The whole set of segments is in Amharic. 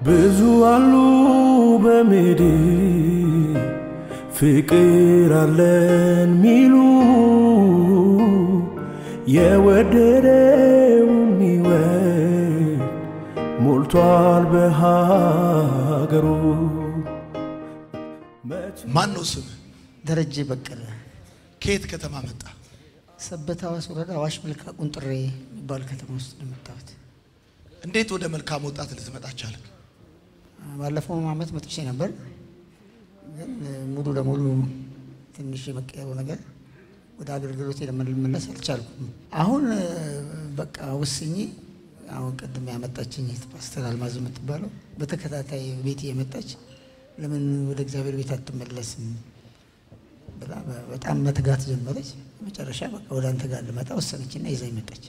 ብዙ አሉ በሜድ ፍቅር አለን ሚሉ የወደደው የሚወድ ሞልቷል በሀገሩ። ማን ነው ስምህ? ደረጀ በቀለ ከየት ከተማ መጣ? ሰበታ ዋስ ወረዳ አዋሽ መልካ ቁንጥሬ የሚባል ከተማ ውስጥ ነው የመጣሁት። እንዴት ወደ መልካም ወጣት ልትመጣ ቻልክ? ባለፈው ዓመት መጥቼ ነበር፣ ግን ሙሉ ለሙሉ ትንሽ የመቀየሩ ነገር ወደ አገልግሎት ለመመለስ አልቻልኩም። አሁን በቃ ወስኜ አሁን ቅድም ያመጣችኝ ፓስተር አልማዝ የምትባለው በተከታታይ ቤት የመጣች ለምን ወደ እግዚአብሔር ቤት አትመለስም ብላ በጣም መትጋት ጀመረች። መጨረሻ በቃ ወደ አንተ ጋር ልመጣ ወሰነችና ይዛኝ መጣች።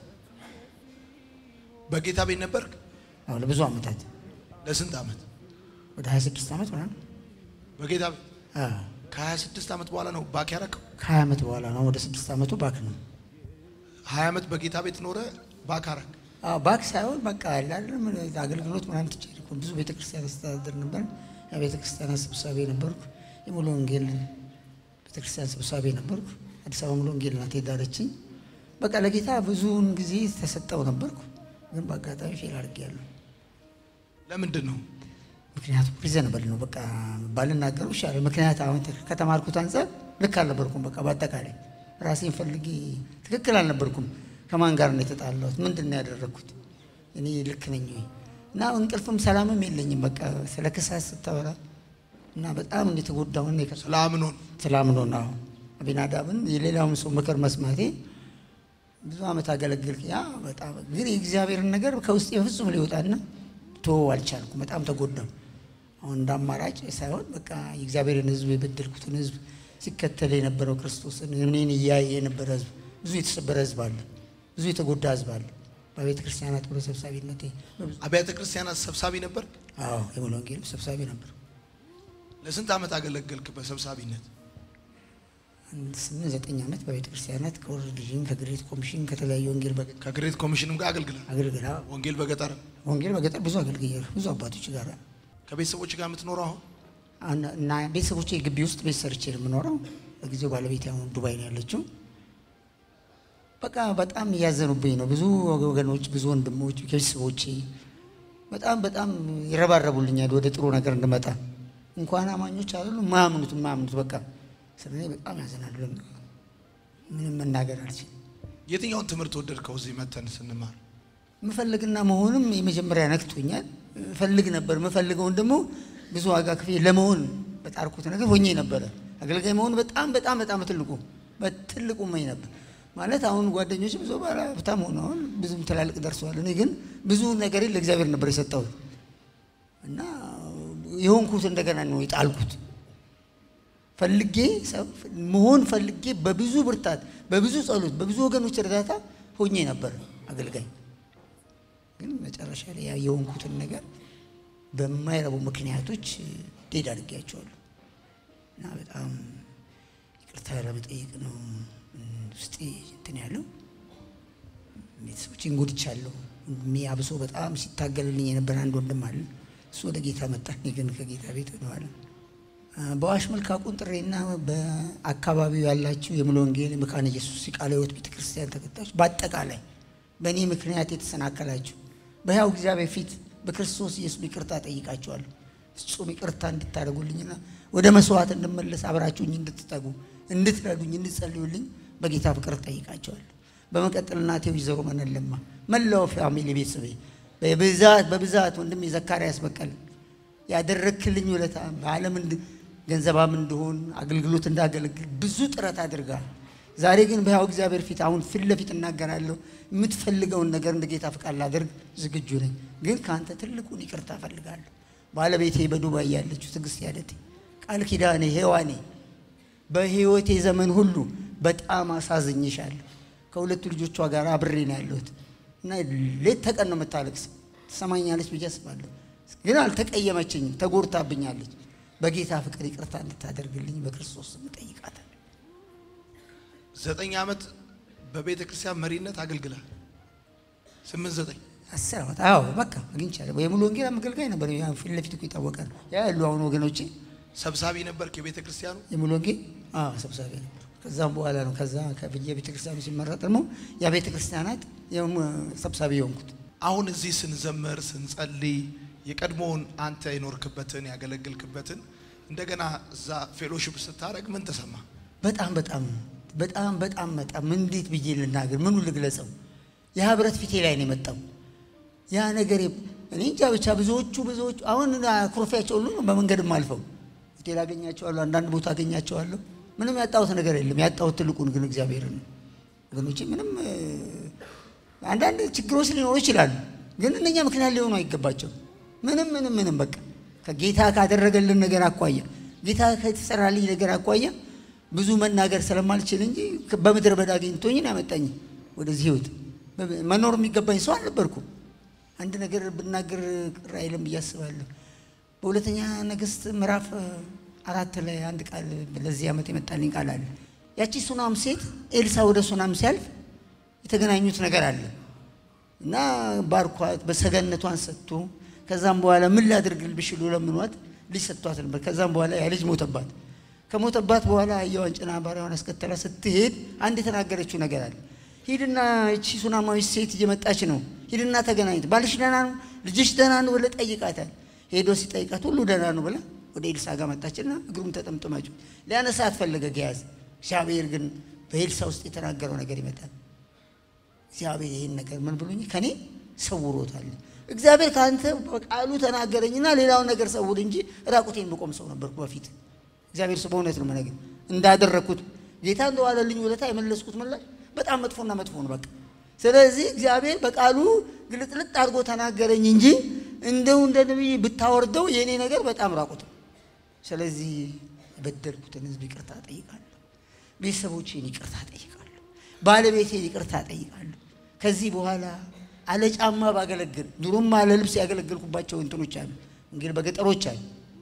በጌታ ቤት ነበርክ? አሁን ለብዙ ዓመታት ለስንት ዓመት? ወደ 26 ዓመት ምናምን በጌታ ቤት አዎ፣ ከ26 ዓመት በኋላ ነው ባክ ያረከው? ከ20 ዓመት በኋላ ነው። ወደ ስድስት ዓመቱ ባክ ነው። 20 ዓመት በጌታ ቤት ኖረ ባክ አረክ? አዎ ባክ ሳይሆን በቃ አለ አይደለም አገልግሎት ምናምን ትቼ እኮ ብዙ ቤተክርስቲያን አስተዳደር ነበር። የቤተክርስቲያናት ሰብሳቢ ነበርኩ። የሙሉ ወንጌል ቤተክርስቲያን ሰብሳቢ ነበርኩ። አዲስ አበባ ሙሉ ወንጌል ናት የዳረችኝ። በቃ ለጌታ ብዙውን ጊዜ ተሰጠው ነበርኩ፣ ግን በአጋጣሚ ፌል አድርጌያለሁ። ለምንድን ነው? ምክንያቱም ሪዘንብል ነው በቃ ባልናገሩ ይሻላል። ምክንያት አሁን ከተማርኩት አንጻር ልክ አልነበርኩም። በቃ በአጠቃላይ ራሴን ፈልጌ ትክክል አልነበርኩም። ከማን ጋር ነው የተጣላሁት? ምንድን ነው ያደረግኩት? እኔ ልክ ነኝ ወይ? እና እንቅልፍም ሰላምም የለኝም። በቃ ስለ ክሳት ስታወራ እና በጣም እንደተጎዳሁን ስለ አምኖን ስላምኖ ነው አቢናዳብን የሌላውን ሰው ምክር መስማቴ ብዙ ዓመት አገለግል ያ በጣም ግን የእግዚአብሔርን ነገር ከውስጥ በፍጹም ሊወጣና ቶ አልቻልኩም። በጣም ተጎዳሁ። አሁን እንደ አማራጭ ሳይሆን በቃ የእግዚአብሔርን ሕዝብ የበደልኩትን ሕዝብ ሲከተል የነበረው ክርስቶስን እኔን እያየ የነበረ ሕዝብ ብዙ የተሰበረ ሕዝብ አለ፣ ብዙ የተጎዳ ሕዝብ አለ። በቤተ ክርስቲያናት ብሎ ሰብሳቢነቴ በብዙ- አብያተ ክርስቲያናት ሰብሳቢ ነበር። አዎ የሙሉ ወንጌል ሰብሳቢ ነበር። ለስንት ዓመት አገለገልክ በሰብሳቢነት? አንድ ስምንት ዘጠኝ ዓመት በቤተ ክርስቲያናት ከወርልድ ቪዥን ከግሬት ኮሚሽን ከተለያዩ ወንጌል በገ- ከግሬት ኮሚሽንም ጋር አገልግላል። አገልግላ ወንጌል በገጠር ወንጌል በገጠር ብዙ አገልግያለሁ። ብዙ አባቶች ጋር ከቤተሰቦች ጋር የምትኖረው አሁን አና- እና ቤተሰቦቼ ግቢ ውስጥ ቤት ሰርቼ ነው የምኖረው። ለጊዜው ባለቤቴ አሁን ዱባይ ነው ያለችው። በቃ በጣም እያዘኑብኝ ነው። ብዙ ወገኖች፣ ብዙ ወንድሞች፣ ቤተሰቦቼ በጣም በጣም ይረባረቡልኛል ወደ ጥሩ ነገር እንድመጣ። እንኳን አማኞች አይደሉ ማያምኑት ማያምኑት በቃ ስለ እኔ በጣም ያዘናሉ። ምንም መናገር አልችልም። የትኛውን ትምህርት ወደድከው? እዚህ መተን ስንማር ምፈልግና መሆንም የመጀመሪያ ነክቶኛል። ፈልግ ነበር። ምፈልገውን ደግሞ ብዙ ዋጋ ክፍዬ ለመሆን በጣርኩት ነገር ሆኜ ነበረ። አገልጋይ መሆን በጣም በጣም በጣም ትልቁ በትልቁ መኝ ነበር ማለት አሁን ጓደኞች ብዙ ባለ ሀብታም ሆነዋል፣ ብዙም ትላልቅ ደርሰዋል። እኔ ግን ብዙ ነገሬን ለእግዚአብሔር ነበር የሰጠሁት እና የሆንኩት እንደገና ነው የጣልኩት። ፈልጌ ሰው መሆን ፈልጌ በብዙ ብርታት፣ በብዙ ጸሎት፣ በብዙ ወገኖች እርዳታ ሆኜ ነበር አገልጋይ ግን መጨረሻ ላይ ያ የሆንኩትን ነገር በማይረቡ ምክንያቶች ዴድ አድርጌያቸዋለሁ እና በጣም ይቅርታ ለመጠየቅ ነው ውስጤ እንትን ያለው። ቤተሰቦቼን ጎድቻለሁ። ወንድሜ አብሶ በጣም ሲታገልልኝ የነበረ አንድ ወንድም አለ። እሱ ወደ ጌታ መጣ። እኔ ግን ከጌታ ቤት ሆነዋል። በአዋሽ መልካ ቁንጥሬና በአካባቢው ያላችሁ የሙሉ ወንጌል መካነ ኢየሱስ የቃለ ሕይወት ቤተክርስቲያን ተከታዮች በአጠቃላይ በእኔ ምክንያት የተሰናከላችሁ በሕያው እግዚአብሔር ፊት በክርስቶስ ኢየሱስ ይቅርታ ጠይቃችኋለሁ። ፍጹም ይቅርታ እንድታደርጉልኝና ወደ መስዋዕት እንድመለስ አብራችሁኝ እንድትጠጉ እንድትረዱኝ፣ እንድትጸልዩልኝ በጌታ ፍቅር ጠይቃቸዋለሁ። በመቀጠል እናቴ ወይዘሮ መነለማ መላው ፋሚሊ ቤተሰቤ በብዛት በብዛት ወንድሜ ዘካርያስ በቀለ ያደረክልኝ ውለታ በዓለም እንድ- ገንዘባም እንደሆን አገልግሎት እንዳገለግል ብዙ ጥረት አድርጋል። ዛሬ ግን በሕያው እግዚአብሔር ፊት አሁን ፊት ለፊት እናገራለሁ። የምትፈልገውን ነገር እንደ ጌታ ፍቃድ ላደርግ ዝግጁ ነኝ። ግን ከአንተ ትልቁን ይቅርታ እፈልጋለሁ። ባለቤቴ በዱባይ ያለችው ትዕግስት ያደቴ ቃል ኪዳኔ ሔዋኔ በሕይወቴ ዘመን ሁሉ በጣም አሳዝኝሻለሁ። ከሁለቱ ልጆቿ ጋር አብሬ ነው ያለሁት እና ሌት ተቀን ነው የምታለቅስ። ትሰማኛለች ብዬ አስባለሁ። ግን አልተቀየመችኝም፣ ተጎድታብኛለች። በጌታ ፍቅር ይቅርታ እንድታደርግልኝ በክርስቶስ ስም እጠይቃታለሁ። ዘጠኝ ዓመት በቤተ ክርስቲያን መሪነት አገልግላል። ስምንት ዘጠኝ አስር ዓመት አዎ በቃ አግኝቻለሁ። የሙሉ ወንጌል አገልጋይ ነበር። ያው ፊት ለፊት እኮ ይታወቃል። ያ ያሉ አሁን ወገኖቼ ሰብሳቢ ነበርክ የቤተ ክርስቲያኑ? የሙሉ ወንጌል አዎ ሰብሳቢ ነበር። ከዛም በኋላ ነው ከዛ ከብዬ ቤተ ክርስቲያኑ ሲመረጥ ደግሞ ያ ቤተ ክርስቲያናት የሙ- ሰብሳቢ የሆንኩት አሁን እዚህ ስንዘምር ስንጸልይ የቀድሞውን አንተ የኖርክበትን ያገለግልክበትን እንደገና እዛ ፌሎሺፕ ስታደርግ ምን ተሰማ? በጣም በጣም በጣም በጣም በጣም እንዴት ብዬ ልናገር? ምኑ ልግለጸው? የህብረት ፊቴ ላይ ነው የመጣው ያ ነገር። እኔ እንጃ ብቻ ብዙዎቹ ብዙዎቹ አሁን ኩርፊያቸው ሁሉ ነው በመንገድም አልፈው ሆቴል አገኛቸዋለሁ፣ አንዳንድ ቦታ አገኛቸዋለሁ። ምንም ያጣሁት ነገር የለም። ያጣሁት ትልቁን ግን እግዚአብሔርን ነው ወገኖቼ። ምንም እ፣ አንዳንድ ችግሮች ሊኖሩ ይችላሉ፣ ግን እነኛ ምክንያት ሊሆኑ አይገባቸው። ምንም ምንም ምንም በቃ ከጌታ ካደረገልን ነገር አኳያ ጌታ ከተሰራልኝ ነገር አኳያ ብዙ መናገር ስለማልችል እንጂ በምድረ በዳ አግኝቶኝ ነው ያመጣኝ ወደዚህ ህይወት። መኖር የሚገባኝ ሰው አልነበርኩም። አንድ ነገር ብናገር ቅር አይልም ብዬ አስባለሁ። በሁለተኛ ነገሥት ምዕራፍ አራት ላይ አንድ ቃል ለዚህ ዓመት የመጣልኝ ቃል አለ። ያቺ ሱናም ሴት ኤልሳ ወደ ሱናም ሲያልፍ የተገናኙት ነገር አለ እና ባርኳት በሰገነቷን ሰጥቶ ከዛም በኋላ ምን ላድርግልሽ ብሎ ለምኗት ልጅ ሰጥቷት ነበር። ከዛም በኋላ ያ ልጅ ሞተባት። ከሞተባት በኋላ አህያዋን ጭና ባሪያዋን አስከተላ ስትሄድ አንድ የተናገረችው ነገር አለ። ሂድና እቺ ሱናማዊት ሴት እየመጣች ነው፣ ሂድና ተገናኝት፣ ባልሽ ደህና ነው፣ ልጅሽ ደህና ነው ብለህ ጠይቃታል። ሄዶ ሲጠይቃት ሁሉ ደህና ነው ብላ ወደ ኤልሳ ጋር መጣችና እግሩም ተጠምጥማችሁ ሊያነሳት ፈለገ ገያዝ። እግዚአብሔር ግን በኤልሳ ውስጥ የተናገረው ነገር ይመጣል። እግዚአብሔር ይህን ነገር ምን ብሎኝ ከኔ ሰውሮታል። እግዚአብሔር ከአንተ በቃሉ ተናገረኝና ሌላውን ነገር ሰውር እንጂ ራቁቴን ብቆም ሰው ነበርኩ በፊት። እግዚአብሔር ስለ እውነት ነው መነገር እንዳደረግኩት ጌታ እንደዋለልኝ ውለታ የመለስኩት ምላሽ በጣም መጥፎና መጥፎ ነው በቃ። ስለዚህ እግዚአብሔር በቃሉ ግልጥልጥ አድርጎ ተናገረኝ እንጂ እንደው እንደ ነቢይ ብታወርደው የእኔ ነገር በጣም ራቁት ነው። ስለዚህ የበደልኩትን ሕዝብ ይቅርታ ጠይቃለሁ። ቤተሰቦቼን ይቅርታ ጠይቃለሁ። ባለቤቴን ይቅርታ ጠይቃለሁ። ከዚህ በኋላ አለ ጫማ ባገለግል ድሮም አለ ልብስ ያገለገልኩባቸው እንትኖች አሉ። እንግዲህ በገጠሮች አሉ።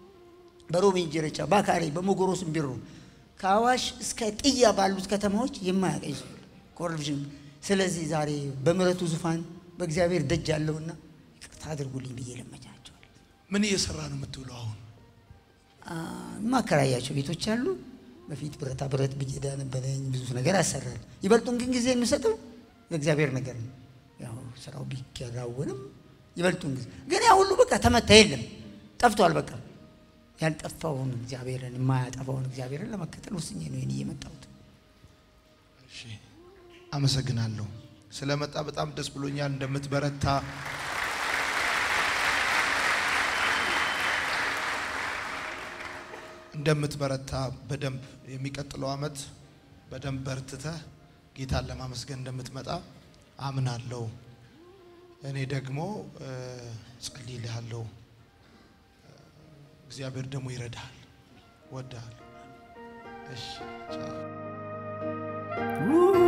በሮሜ እንጀረቻ፣ ባካሬ፣ በሞጎሮ ስምቢሮ ከአዋሽ እስከ ጥያ ባሉት ከተማዎች የማያቀኝ ሰው የለም። ኮረብሽን ስለዚህ ዛሬ በምሕረቱ ዙፋን በእግዚአብሔር ደጅ ያለውና ይቅርታ አድርጉልኝ ብዬ ለመቻቸዋል። ምን እየሰራ ነው የምትውለው አሁን? የማከራያቸው ቤቶች አሉ። በፊት ብረታ ብረት ብየዳ ነበረኝ። ብዙ ነገር አሰራል። ይበልጡን ግን ጊዜ የምሰጠው ለእግዚአብሔር ነገር ነው። ያው ስራው ቢከናወንም ይበልጡን ጊዜ ግን ያ ሁሉ በቃ ተመታ፣ የለም ጠፍቷል። በቃ ያልጠፋውን እግዚአብሔርን የማያጠፋውን እግዚአብሔርን ለመከተል ወስኜ ነው ይህን እየመጣሁት። እሺ፣ አመሰግናለሁ ስለመጣ በጣም ደስ ብሎኛል። እንደምትበረታ እንደምትበረታ በደንብ የሚቀጥለው ዓመት በደንብ በርትተህ ጌታን ለማመስገን እንደምትመጣ አምናለሁ። እኔ ደግሞ እ፣ ጸልይልሃለሁ። እግዚአብሔር ደግሞ ይረዳሃል። ወድሃለሁ። እሺ ቻው። Woo!